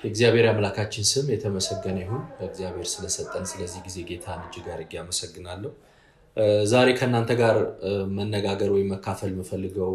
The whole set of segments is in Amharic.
የእግዚአብሔር አምላካችን ስም የተመሰገነ ይሁን። እግዚአብሔር ስለሰጠን ስለዚህ ጊዜ ጌታን እጅግ አድርጌ አመሰግናለሁ። ዛሬ ከእናንተ ጋር መነጋገር ወይም መካፈል የምፈልገው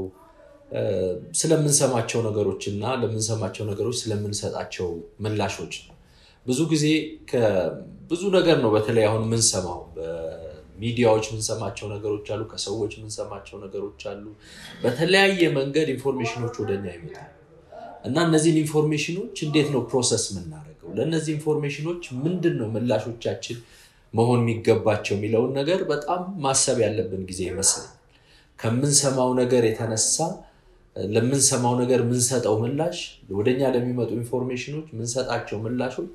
ስለምንሰማቸው ነገሮች እና ለምንሰማቸው ነገሮች ስለምንሰጣቸው ምላሾች ነው። ብዙ ጊዜ ብዙ ነገር ነው በተለይ አሁን የምንሰማው በሚዲያዎች የምንሰማቸው ነገሮች አሉ፣ ከሰዎች የምንሰማቸው ነገሮች አሉ። በተለያየ መንገድ ኢንፎርሜሽኖች ወደኛ ይመጣሉ እና እነዚህን ኢንፎርሜሽኖች እንዴት ነው ፕሮሰስ የምናደርገው? ለእነዚህ ኢንፎርሜሽኖች ምንድን ነው ምላሾቻችን መሆን የሚገባቸው የሚለውን ነገር በጣም ማሰብ ያለብን ጊዜ ይመስላል። ከምንሰማው ነገር የተነሳ ለምንሰማው ነገር የምንሰጠው ምላሽ ወደኛ ለሚመጡ ኢንፎርሜሽኖች የምንሰጣቸው ምላሾች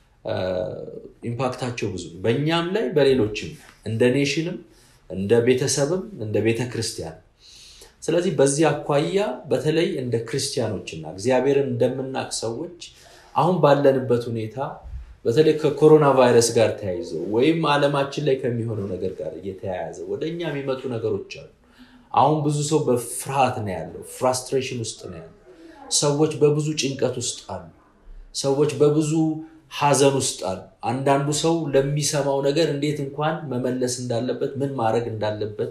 ኢምፓክታቸው ብዙ ነው። በእኛም ላይ በሌሎችም እንደ ኔሽንም እንደ ቤተሰብም እንደ ቤተ ክርስቲያን። ስለዚህ በዚህ አኳያ በተለይ እንደ ክርስቲያኖችና እግዚአብሔርን እንደምናውቅ ሰዎች አሁን ባለንበት ሁኔታ በተለይ ከኮሮና ቫይረስ ጋር ተያይዞ ወይም ዓለማችን ላይ ከሚሆነው ነገር ጋር እየተያያዘ ወደ እኛ የሚመጡ ነገሮች አሉ። አሁን ብዙ ሰው በፍርሃት ነው ያለው፣ ፍራስትሬሽን ውስጥ ነው ያለው። ሰዎች በብዙ ጭንቀት ውስጥ አሉ። ሰዎች በብዙ ሐዘን ውስጥ አሉ። አንዳንዱ ሰው ለሚሰማው ነገር እንዴት እንኳን መመለስ እንዳለበት ምን ማድረግ እንዳለበት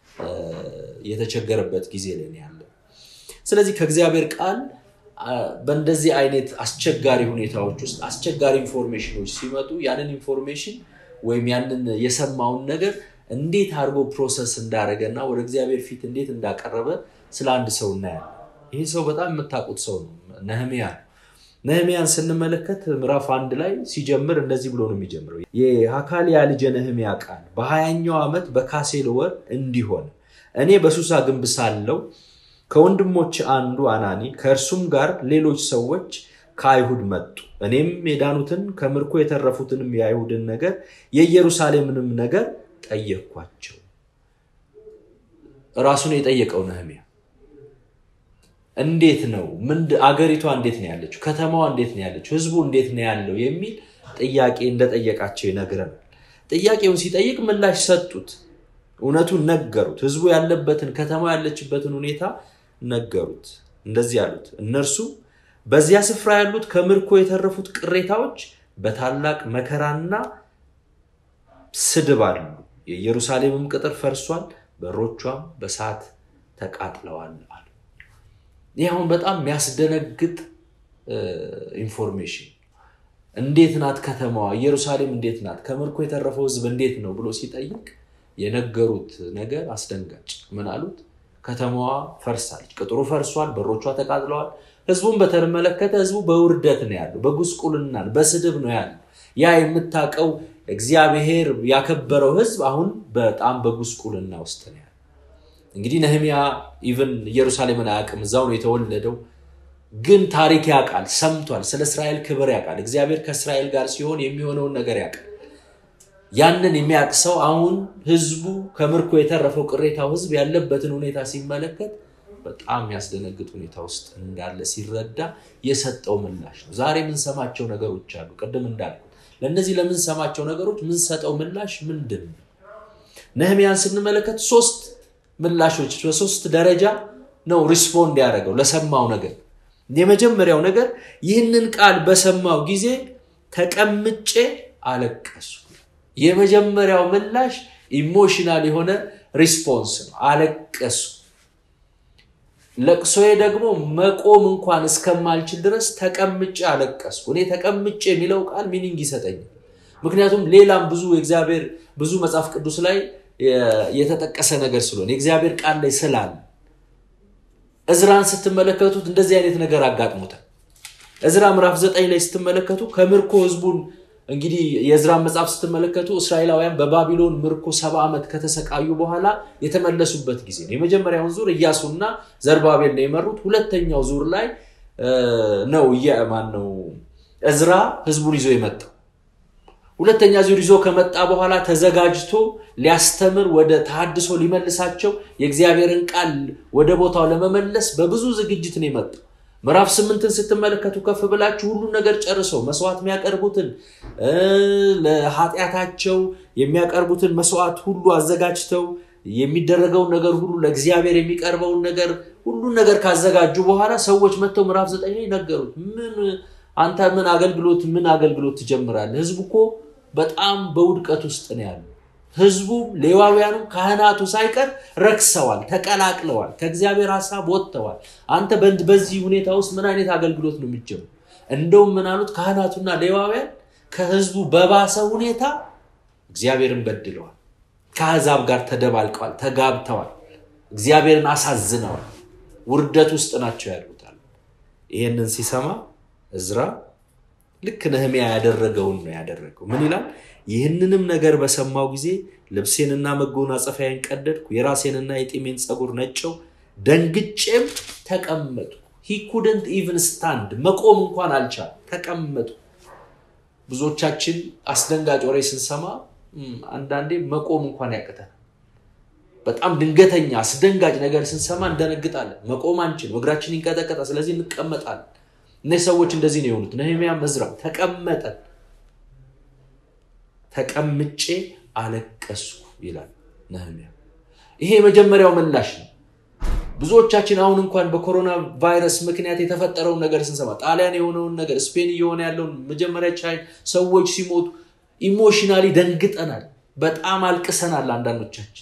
የተቸገረበት ጊዜ ላይ ነው ያለው። ስለዚህ ከእግዚአብሔር ቃል በእንደዚህ አይነት አስቸጋሪ ሁኔታዎች ውስጥ አስቸጋሪ ኢንፎርሜሽኖች ሲመጡ ያንን ኢንፎርሜሽን ወይም ያንን የሰማውን ነገር እንዴት አድርጎ ፕሮሰስ እንዳደረገ እና ወደ እግዚአብሔር ፊት እንዴት እንዳቀረበ ስለ አንድ ሰው እናያለን። ይህ ሰው በጣም የምታውቁት ሰው ነው፣ ነህሚያ ነው። ነህሚያን ስንመለከት ምዕራፍ አንድ ላይ ሲጀምር እንደዚህ ብሎ ነው የሚጀምረው። የሐካልያ ልጅ ነህሚያ ቃል በሀያኛው ዓመት በካሴል ወር እንዲሆን እኔ በሱሳ ግንብ ሳለው ከወንድሞች አንዱ አናኒ ከእርሱም ጋር ሌሎች ሰዎች ከአይሁድ መጡ። እኔም የዳኑትን ከምርኮ የተረፉትንም የአይሁድን ነገር የኢየሩሳሌምንም ነገር ጠየቅኳቸው። ራሱን የጠየቀው ነህሚያ እንዴት ነው አገሪቷ እንዴት ነው ያለችው? ከተማዋ እንዴት ነው ያለችው? ህዝቡ እንዴት ነው ያለው? የሚል ጥያቄ እንደጠየቃቸው ይነግረናል። ጥያቄውን ሲጠይቅ ምላሽ ሰጡት። እውነቱን ነገሩት። ህዝቡ ያለበትን ከተማ ያለችበትን ሁኔታ ነገሩት። እንደዚህ ያሉት እነርሱ በዚያ ስፍራ ያሉት ከምርኮ የተረፉት ቅሬታዎች በታላቅ መከራና ስድብ አሉ። የኢየሩሳሌምም ቅጥር ፈርሷል፣ በሮቿም በሳት ተቃጥለዋል አሉ። ይህ አሁን በጣም የሚያስደነግጥ ኢንፎርሜሽን እንዴት ናት ከተማዋ? ኢየሩሳሌም እንዴት ናት? ከምርኮ የተረፈው ህዝብ እንዴት ነው ብሎ ሲጠይቅ የነገሩት ነገር አስደንጋጭ። ምን አሉት? ከተማዋ ፈርሳለች፣ ቅጥሩ ፈርሷል፣ በሮቿ ተቃጥለዋል። ህዝቡን በተመለከተ ህዝቡ በውርደት ነው ያለው፣ በጉስቁልና በስድብ ነው ያለው። ያ የምታውቀው እግዚአብሔር ያከበረው ህዝብ አሁን በጣም በጉስቁልና ውስጥ ነው ያለው። እንግዲህ ነህሚያ ኢቨን ኢየሩሳሌምን አያውቅም፣ እዛው ነው የተወለደው። ግን ታሪክ ያውቃል፣ ሰምቷል፣ ስለ እስራኤል ክብር ያውቃል። እግዚአብሔር ከእስራኤል ጋር ሲሆን የሚሆነውን ነገር ያውቃል። ያንን የሚያውቅ ሰው አሁን ህዝቡ ከምርኮ የተረፈው ቅሬታው ህዝብ ያለበትን ሁኔታ ሲመለከት በጣም የሚያስደነግጥ ሁኔታ ውስጥ እንዳለ ሲረዳ የሰጠው ምላሽ ነው። ዛሬ የምንሰማቸው ነገሮች አሉ። ቅድም እንዳልኩት ለእነዚህ ለምንሰማቸው ነገሮች የምንሰጠው ምላሽ ምንድን ነው? ነህሚያን ስንመለከት ሶስት ምላሾች በሶስት ደረጃ ነው ሪስፖንድ ያደረገው ለሰማው ነገር። የመጀመሪያው ነገር ይህንን ቃል በሰማው ጊዜ ተቀምጬ አለቀሱ። የመጀመሪያው ምላሽ ኢሞሽናል የሆነ ሪስፖንስ ነው። አለቀሱ። ለቅሶዬ ደግሞ መቆም እንኳን እስከማልችል ድረስ ተቀምጬ አለቀስኩ። እኔ ተቀምጬ የሚለው ቃል ሚኒንግ ይሰጠኛል። ምክንያቱም ሌላም ብዙ የእግዚአብሔር ብዙ መጽሐፍ ቅዱስ ላይ የተጠቀሰ ነገር ስለሆነ የእግዚአብሔር ቃል ላይ ስላለ እዝራን ስትመለከቱት እንደዚህ አይነት ነገር አጋጥሞታል። እዝራ ምዕራፍ ዘጠኝ ላይ ስትመለከቱ ከምርኮ ህዝቡን እንግዲህ የእዝራን መጽሐፍ ስትመለከቱ እስራኤላውያን በባቢሎን ምርኮ ሰባ ዓመት ከተሰቃዩ በኋላ የተመለሱበት ጊዜ ነው። የመጀመሪያውን ዙር እያሱና ዘርባቤል ነው የመሩት። ሁለተኛው ዙር ላይ ነው ማን ነው እዝራ ህዝቡን ይዞ የመጣው። ሁለተኛ ዙር ይዞ ከመጣ በኋላ ተዘጋጅቶ ሊያስተምር ወደ ተሐድሶ ሊመልሳቸው የእግዚአብሔርን ቃል ወደ ቦታው ለመመለስ በብዙ ዝግጅት ነው የመጣው። ምዕራፍ ስምንትን ስትመለከቱ ከፍ ብላችሁ ሁሉን ነገር ጨርሰው መስዋዕት የሚያቀርቡትን ለኃጢአታቸው የሚያቀርቡትን መስዋዕት ሁሉ አዘጋጅተው የሚደረገውን ነገር ሁሉ ለእግዚአብሔር የሚቀርበውን ነገር ሁሉን ነገር ካዘጋጁ በኋላ ሰዎች መጥተው ምዕራፍ ዘጠኝ ላይ ነገሩት። ምን አንተ ምን አገልግሎት ምን አገልግሎት ትጀምራለህ? ህዝቡ እኮ በጣም በውድቀት ውስጥ ነው ያሉ። ህዝቡ ሌዋውያኑ፣ ካህናቱ ሳይቀር ረክሰዋል፣ ተቀላቅለዋል፣ ከእግዚአብሔር ሀሳብ ወጥተዋል። አንተ በዚህ ሁኔታ ውስጥ ምን አይነት አገልግሎት ነው የሚጀምሩ? እንደውም ምን አሉት? ካህናቱና ሌዋውያን ከህዝቡ በባሰ ሁኔታ እግዚአብሔርን በድለዋል። ከአሕዛብ ጋር ተደባልቀዋል፣ ተጋብተዋል፣ እግዚአብሔርን አሳዝነዋል። ውርደት ውስጥ ናቸው ያሉታል። ይህንን ሲሰማ እዝራ ልክ ነህሚያ ያደረገውን ነው ያደረገው። ምን ይላል? ይህንንም ነገር በሰማው ጊዜ ልብሴንና መጎናጸፊያዬን ቀደድኩ፣ የራሴንና የጢሜን ፀጉር ነጨው፣ ደንግጬም ተቀመጡ። ሂ ኩድንት ኢቭን ስታንድ መቆም እንኳን አልቻል፣ ተቀመጡ። ብዙዎቻችን አስደንጋጭ ወሬ ስንሰማ አንዳንዴ መቆም እንኳን ያቅተናል። በጣም ድንገተኛ አስደንጋጭ ነገር ስንሰማ እንደነግጣለን። መቆም አንችልም፣ እግራችን ይንቀጠቀጣል። ስለዚህ እንቀመጣለን። እነዚህ ሰዎች እንደዚህ ነው የሆኑት። ነህምያ መዝራም ተቀመጠን ተቀምጬ አለቀስኩ ይላል ነህምያ። ይሄ የመጀመሪያው ምላሽ ነው። ብዙዎቻችን አሁን እንኳን በኮሮና ቫይረስ ምክንያት የተፈጠረውን ነገር ስንሰማ ጣሊያን የሆነውን ነገር ስፔን እየሆነ ያለውን መጀመሪያ ቻይ ሰዎች ሲሞቱ ኢሞሽናሊ ደንግጠናል። በጣም አልቅሰናል አንዳንዶቻችን።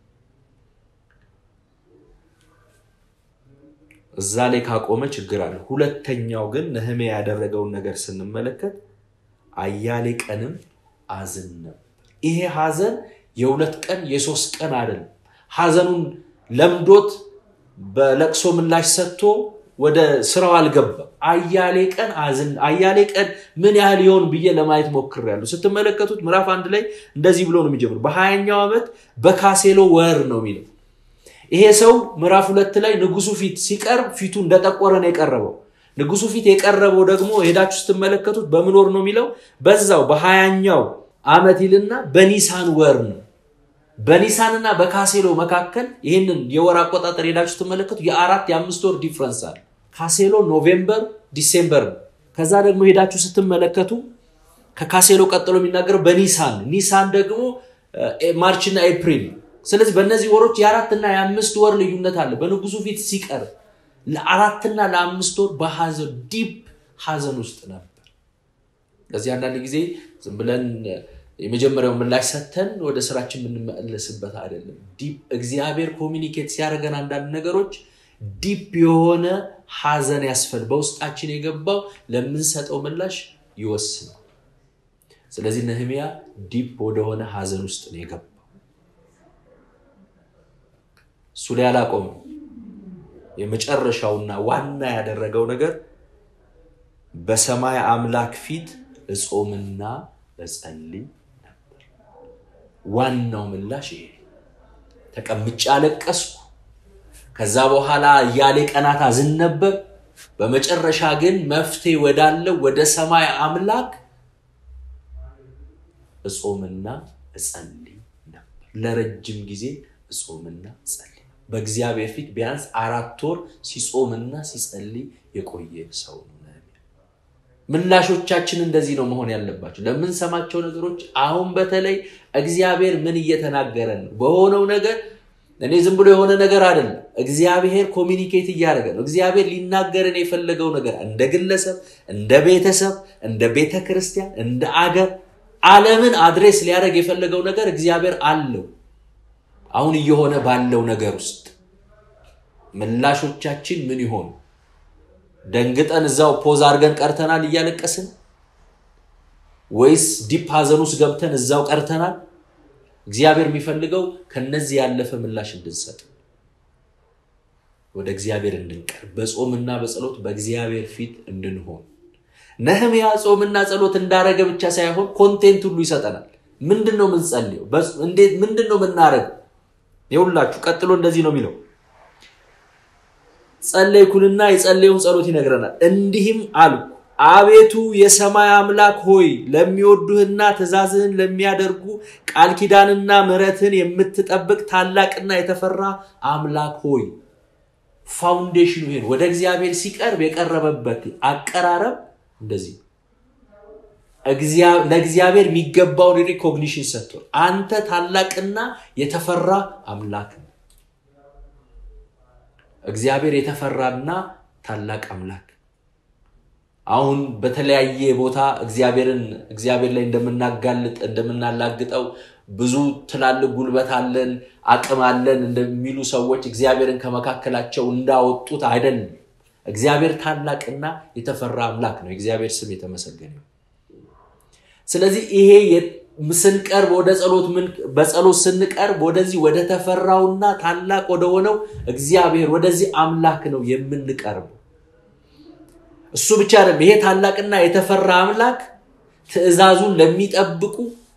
እዛ ላይ ካቆመ ችግር አለ። ሁለተኛው ግን ነህምያ ያደረገውን ነገር ስንመለከት አያሌ ቀንም አዝን ነበር። ይሄ ሐዘን የሁለት ቀን የሶስት ቀን አይደለም። ሐዘኑን ለምዶት በለቅሶ ምላሽ ሰጥቶ ወደ ስራው አልገባም። አያሌ ቀን አዝን አያሌ ቀን ምን ያህል ይሆን ብዬ ለማየት ሞክሬያለሁ። ስትመለከቱት ምዕራፍ አንድ ላይ እንደዚህ ብሎ ነው የሚጀምሩ በሀያኛው ዓመት በካሴሎ ወር ነው የሚለው። ይሄ ሰው ምዕራፍ ሁለት ላይ ንጉሱ ፊት ሲቀርብ ፊቱ እንደጠቆረ ነው የቀረበው። ንጉሱ ፊት የቀረበው ደግሞ ሄዳችሁ ስትመለከቱት በምን ወር ነው የሚለው? በዛው በሀያኛው ዓመት ይልና በኒሳን ወር ነው። በኒሳንና በካሴሎ መካከል ይህንን የወር አቆጣጠር ሄዳችሁ ስትመለከቱ የአራት የአምስት ወር ዲፍረንስ አለ። ካሴሎ ኖቬምበር፣ ዲሴምበር ነው። ከዛ ደግሞ ሄዳችሁ ስትመለከቱ ከካሴሎ ቀጥሎ የሚናገረው በኒሳን ኒሳን ደግሞ ማርችና ኤፕሪል ስለዚህ በእነዚህ ወሮች የአራትና የአምስት ወር ልዩነት አለ። በንጉሱ ፊት ሲቀርብ ለአራትና ለአምስት ወር በሐዘን ዲፕ ሐዘን ውስጥ ነበር። ለዚህ አንዳንድ ጊዜ ዝም ብለን የመጀመሪያው ምላሽ ሰተን ወደ ስራችን የምንመለስበት አይደለም። ዲፕ እግዚአብሔር ኮሚኒኬት ሲያደርገን አንዳንድ ነገሮች ዲፕ የሆነ ሐዘን ያስፈል በውስጣችን የገባው ለምንሰጠው ምላሽ ይወስናል። ስለዚህ ነህምያ ዲፕ ወደሆነ ሐዘን ውስጥ ነው የገባው። እሱ ላይ አላቆምም። የመጨረሻውና ዋና ያደረገው ነገር በሰማይ አምላክ ፊት እጾምና እጸልይ ነበር። ዋናው ምላሽ ይሄ ተቀምጬ አለቀስኩ። ከዛ በኋላ እያሌ ቀናት አዝን ነበር። በመጨረሻ ግን መፍትሄ ወዳለው ወደ ሰማይ አምላክ እጾምና እጸልይ ነበር። ለረጅም ጊዜ እጾምና እጸልይ በእግዚአብሔር ፊት ቢያንስ አራት ወር ሲጾምና ሲጸልይ የቆየ ሰው ነው። ምላሾቻችን እንደዚህ ነው መሆን ያለባቸው ለምንሰማቸው ነገሮች። አሁን በተለይ እግዚአብሔር ምን እየተናገረን ነው? በሆነው ነገር እኔ ዝም ብሎ የሆነ ነገር አይደለም። እግዚአብሔር ኮሚኒኬት እያደረገ ነው። እግዚአብሔር ሊናገረን የፈለገው ነገር እንደ ግለሰብ፣ እንደ ቤተሰብ፣ እንደ ቤተ ክርስቲያን፣ እንደ አገር ዓለምን አድሬስ ሊያደርግ የፈለገው ነገር እግዚአብሔር አለው። አሁን እየሆነ ባለው ነገር ውስጥ ምላሾቻችን ምን ይሆኑ? ደንግጠን እዛው ፖዝ አድርገን ቀርተናል እያለቀስን፣ ወይስ ዲፕ ሀዘን ውስጥ ገብተን እዛው ቀርተናል? እግዚአብሔር የሚፈልገው ከነዚህ ያለፈ ምላሽ እንድንሰጥ፣ ወደ እግዚአብሔር እንድንቀርብ፣ በጾምና በጸሎት በእግዚአብሔር ፊት እንድንሆን። ነህምያ ጾምና ጸሎት እንዳረገ ብቻ ሳይሆን ኮንቴንት ሁሉ ይሰጠናል። ምንድን ነው የምንጸልየው? ምንድን ነው የምናደርገው? የሁላችሁ ቀጥሎ እንደዚህ ነው የሚለው ጸለይኩንና የጸለዩን ጸሎት ይነግረናል። እንዲህም አልኩ፣ አቤቱ የሰማይ አምላክ ሆይ ለሚወዱህና ትእዛዝህን ለሚያደርጉ ቃል ኪዳንና ምሕረትን የምትጠብቅ ታላቅና የተፈራ አምላክ ሆይ። ፋውንዴሽኑ ይሄን ወደ እግዚአብሔር ሲቀርብ የቀረበበት አቀራረብ እንደዚህ ለእግዚአብሔር የሚገባውን ሪኮግኒሽን ሰጥቷል። አንተ ታላቅና የተፈራ አምላክ ነው። እግዚአብሔር የተፈራና ታላቅ አምላክ አሁን በተለያየ ቦታ እግዚአብሔርን እግዚአብሔር ላይ እንደምናጋልጥ እንደምናላግጠው ብዙ ትላልቅ ጉልበት አለን አቅም አለን እንደሚሉ ሰዎች እግዚአብሔርን ከመካከላቸው እንዳወጡት አይደለም። እግዚአብሔር ታላቅና የተፈራ አምላክ ነው። የእግዚአብሔር ስም የተመሰገነ ይሁን። ስለዚህ ይሄ ስንቀርብ ወደ ጸሎት በጸሎት ስንቀርብ ወደዚህ ወደ ተፈራውና ታላቅ ወደሆነው እግዚአብሔር ወደዚህ አምላክ ነው የምንቀርበው። እሱ ብቻ አይደለም። ይሄ ታላቅና የተፈራ አምላክ ትእዛዙን ለሚጠብቁ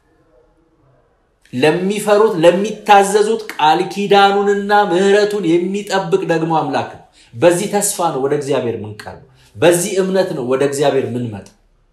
ለሚፈሩት፣ ለሚታዘዙት ቃል ኪዳኑንና ምሕረቱን የሚጠብቅ ደግሞ አምላክ ነው። በዚህ ተስፋ ነው ወደ እግዚአብሔር የምንቀርበው። በዚህ እምነት ነው ወደ እግዚአብሔር የምንመጣ።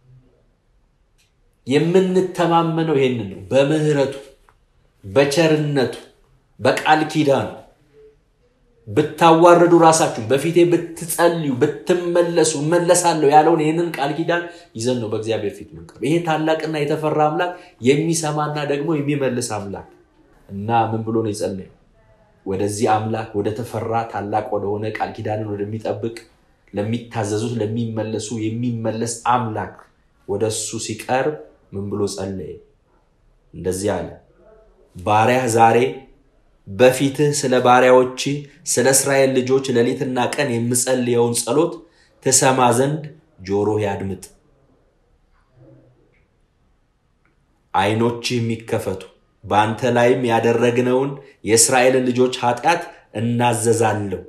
የምንተማመነው ይሄንን ነው። በምህረቱ በቸርነቱ በቃል ኪዳኑ ብታዋርዱ ራሳችሁን በፊቴ ብትጸልዩ ብትመለሱ እመለሳለሁ ያለውን ይህንን ቃል ኪዳን ይዘን ነው በእግዚአብሔር ፊት ምንቀርብ። ይሄ ታላቅና የተፈራ አምላክ የሚሰማና ደግሞ የሚመልስ አምላክ እና ምን ብሎ ነው የጸለየው? ወደዚህ አምላክ ወደ ተፈራ ታላቅ ወደሆነ ቃል ኪዳንን ወደሚጠብቅ ለሚታዘዙት ለሚመለሱ የሚመለስ አምላክ ወደ እሱ ሲቀርብ ምን ብሎ ጸለየ? እንደዚህ አለ፣ ባሪያህ ዛሬ በፊትህ ስለ ባሪያዎች ስለ እስራኤል ልጆች ሌሊትና ቀን የምጸልየውን ጸሎት ትሰማ ዘንድ ጆሮህ ያድምጥ፣ ዓይኖችህ የሚከፈቱ በአንተ ላይም ያደረግነውን የእስራኤልን ልጆች ኃጢአት እናዘዛለሁ።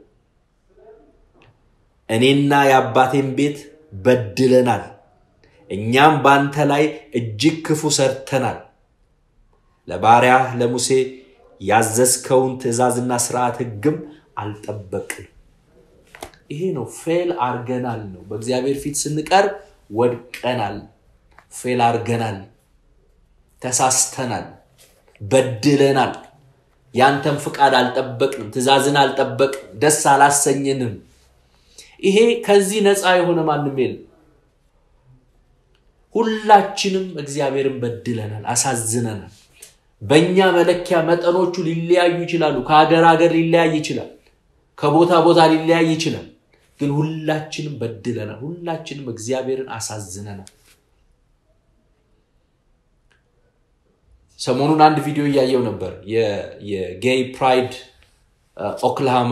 እኔና የአባቴን ቤት በድለናል፣ እኛም በአንተ ላይ እጅግ ክፉ ሰርተናል። ለባሪያህ ለሙሴ ያዘዝከውን ትእዛዝና ስርዓት ሕግም አልጠበቅም። ይሄ ነው ፌል አርገናል ነው። በእግዚአብሔር ፊት ስንቀርብ ወድቀናል፣ ፌል አርገናል፣ ተሳስተናል፣ በድለናል። ያንተን ፍቃድ አልጠበቅንም፣ ትእዛዝን አልጠበቅንም፣ ደስ አላሰኝንም። ይሄ ከዚህ ነፃ የሆነ ማንም የለም። ሁላችንም እግዚአብሔርን በድለናል፣ አሳዝነናል። በእኛ መለኪያ መጠኖቹ ሊለያዩ ይችላሉ። ከሀገር ሀገር ሊለያይ ይችላል። ከቦታ ቦታ ሊለያይ ይችላል። ግን ሁላችንም በድለናል። ሁላችንም እግዚአብሔርን አሳዝነናል። ሰሞኑን አንድ ቪዲዮ እያየው ነበር። የጌይ ፕራይድ ኦክላሃማ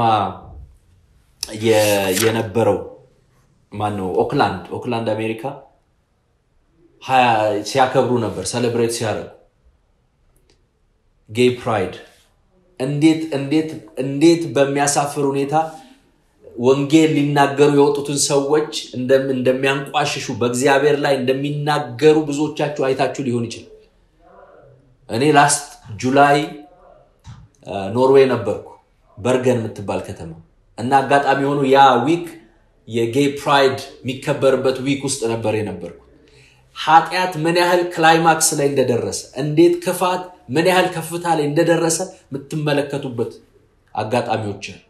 የነበረው ማነው ኦክላንድ ኦክላንድ አሜሪካ ሲያከብሩ ነበር ሰሌብሬት ሲያደርጉ ጌይ ፕራይድ እንዴት እንዴት እንዴት በሚያሳፍር ሁኔታ ወንጌል ሊናገሩ የወጡትን ሰዎች እንደሚያንቋሽሹ በእግዚአብሔር ላይ እንደሚናገሩ ብዙዎቻችሁ አይታችሁ ሊሆን ይችላል። እኔ ላስት ጁላይ ኖርዌይ ነበርኩ፣ በርገን የምትባል ከተማ እና አጋጣሚ የሆኑ ያ ዊክ የጌይ ፕራይድ የሚከበርበት ዊክ ውስጥ ነበር የነበርኩ። ኃጢአት ምን ያህል ክላይማክስ ላይ እንደደረሰ እንዴት ክፋት ምን ያህል ከፍታ ላይ እንደደረሰ የምትመለከቱበት አጋጣሚዎች አሉ።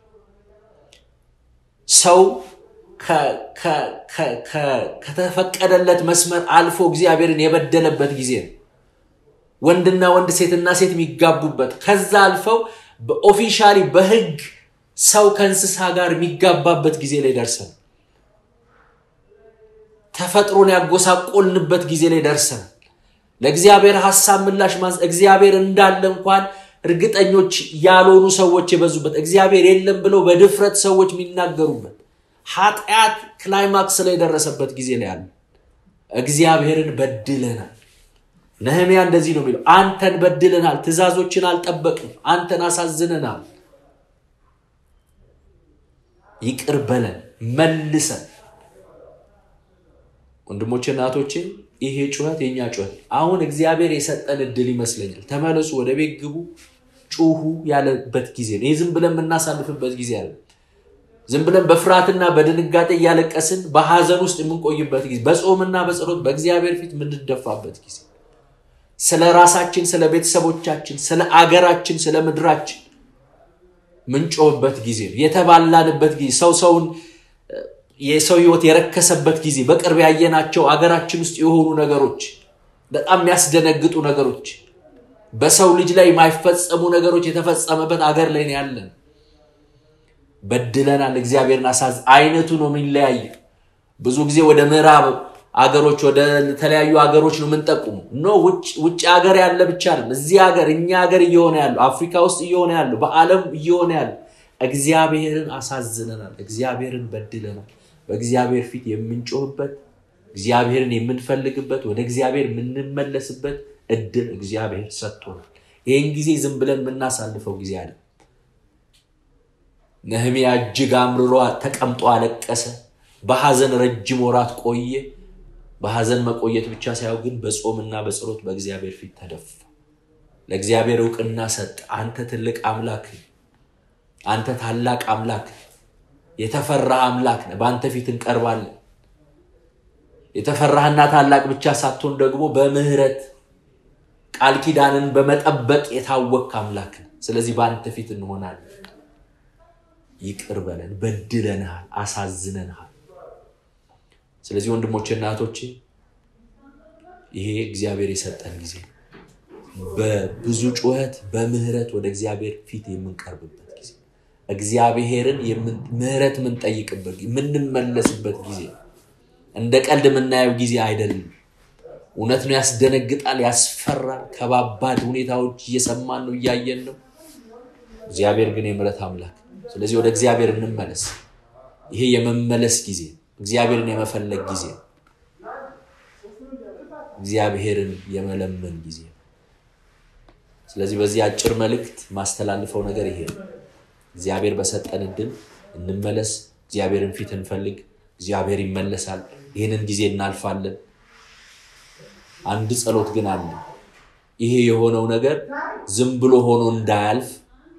ሰው ከተፈቀደለት መስመር አልፎ እግዚአብሔርን የበደለበት ጊዜ ነው። ወንድና ወንድ፣ ሴትና ሴት የሚጋቡበት ከዛ አልፈው በኦፊሻሊ በሕግ ሰው ከእንስሳ ጋር የሚጋባበት ጊዜ ላይ ደርሰን ተፈጥሮን ያጎሳቆልንበት ጊዜ ላይ ደርሰናል። ለእግዚአብሔር ሀሳብ ምላሽ ማስ እግዚአብሔር እንዳለ እንኳን እርግጠኞች ያልሆኑ ሰዎች የበዙበት እግዚአብሔር የለም ብለው በድፍረት ሰዎች የሚናገሩበት ኃጢአት ክላይማክስ ላይ የደረሰበት ጊዜ ላይ አለ። እግዚአብሔርን በድለናል። ነህሚያ እንደዚህ ነው የሚለው፣ አንተን በድለናል፣ ትእዛዞችን አልጠበቅም፣ አንተን አሳዝነናል። ይቅር በለን መልሰን ወንድሞቼ እናቶቼ፣ ይሄ ጩኸት የኛ ጩኸት አሁን እግዚአብሔር የሰጠን እድል ይመስለኛል። ተመለሱ፣ ወደ ቤት ግቡ፣ ጩሁ ያለበት ጊዜ ነው። ይህ ዝም ብለን የምናሳልፍበት ጊዜ አለ። ዝም ብለን በፍርሃትና በድንጋጤ እያለቀስን በሐዘን ውስጥ የምንቆይበት ጊዜ፣ በጾምና በጸሎት በእግዚአብሔር ፊት የምንደፋበት ጊዜ፣ ስለ ራሳችን፣ ስለ ቤተሰቦቻችን፣ ስለ አገራችን፣ ስለ ምድራችን ምንጮህበት ጊዜ ነው። የተባላንበት ጊዜ ሰው ሰውን የሰው ህይወት የረከሰበት ጊዜ በቅርብ ያየናቸው አገራችን ውስጥ የሆኑ ነገሮች በጣም የሚያስደነግጡ ነገሮች በሰው ልጅ ላይ የማይፈጸሙ ነገሮች የተፈጸመበት አገር ላይ ነው ያለን። በድለናል። እግዚአብሔርን አሳዝ አይነቱ ነው የሚለያየ። ብዙ ጊዜ ወደ ምዕራብ አገሮች ወደ ተለያዩ ሀገሮች ነው የምንጠቁሙ። ኖ ውጭ ሀገር ያለ ብቻ አይደለም። እዚህ ሀገር እኛ ሀገር እየሆነ ያለው አፍሪካ ውስጥ እየሆነ ያለው በዓለም እየሆነ ያለው እግዚአብሔርን አሳዝነናል። እግዚአብሔርን በድለናል። በእግዚአብሔር ፊት የምንጮህበት እግዚአብሔርን የምንፈልግበት ወደ እግዚአብሔር የምንመለስበት እድል እግዚአብሔር ሰጥቶናል። ይህን ጊዜ ዝም ብለን የምናሳልፈው ጊዜ አለ። ነህምያ እጅግ አምርሮ ተቀምጦ አለቀሰ። በሐዘን ረጅም ወራት ቆየ። በሐዘን መቆየት ብቻ ሳይሆን ግን በጾምና በጸሎት በእግዚአብሔር ፊት ተደፋ። ለእግዚአብሔር እውቅና ሰጠ። አንተ ትልቅ አምላክ፣ አንተ ታላቅ አምላክ፣ የተፈራ አምላክ ነህ። በአንተ ፊት እንቀርባለን። የተፈራህና ታላቅ ብቻ ሳትሆን ደግሞ በምህረት ቃል ኪዳንን በመጠበቅ የታወቅ አምላክ ነህ። ስለዚህ በአንተ ፊት እንሆናለን። ይቅር በለን፣ በድለንሃል፣ አሳዝነንሃል። ስለዚህ ወንድሞቼና እህቶቼ ይሄ እግዚአብሔር የሰጠን ጊዜ በብዙ ጩኸት በምህረት ወደ እግዚአብሔር ፊት የምንቀርብበት ጊዜ እግዚአብሔርን ምህረት የምንጠይቅበት የምንመለስበት ጊዜ እንደ ቀልድ የምናየው ጊዜ አይደለም። እውነት ነው፣ ያስደነግጣል፣ ያስፈራል። ከባባድ ሁኔታዎች እየሰማን ነው፣ እያየን ነው። እግዚአብሔር ግን የምህረት አምላክ። ስለዚህ ወደ እግዚአብሔር እንመለስ። ይሄ የመመለስ ጊዜ እግዚአብሔርን የመፈለግ ጊዜ እግዚአብሔርን የመለመን ጊዜ ስለዚህ በዚህ አጭር መልእክት ማስተላልፈው ነገር ይሄ ነው። እግዚአብሔር በሰጠን እድል እንመለስ። እግዚአብሔርን ፊት እንፈልግ። እግዚአብሔር ይመለሳል። ይህንን ጊዜ እናልፋለን። አንድ ጸሎት ግን አለ። ይሄ የሆነው ነገር ዝም ብሎ ሆኖ እንዳያልፍ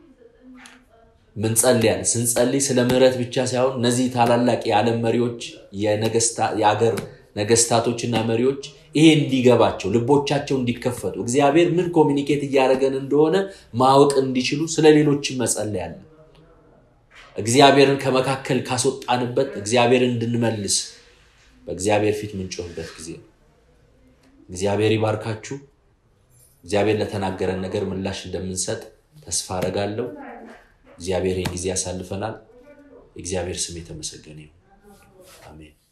ምን ጸልያል? ስንጸልይ ስለ ምሕረት ብቻ ሳይሆን እነዚህ ታላላቅ የዓለም መሪዎች የአገር ነገስታቶችና መሪዎች ይሄ እንዲገባቸው ልቦቻቸው እንዲከፈቱ እግዚአብሔር ምን ኮሚኒኬት እያደረገን እንደሆነ ማወቅ እንዲችሉ ስለ ሌሎችም መጸለይ አለ። እግዚአብሔርን ከመካከል ካስወጣንበት እግዚአብሔርን እንድንመልስ በእግዚአብሔር ፊት ምንጮህበት ጊዜ ነው። እግዚአብሔር ይባርካችሁ። እግዚአብሔር ለተናገረን ነገር ምላሽ እንደምንሰጥ ተስፋ አረጋለሁ። እግዚአብሔር ይህን ጊዜ ያሳልፈናል። የእግዚአብሔር ስም የተመሰገነ ይሁን። አሜን።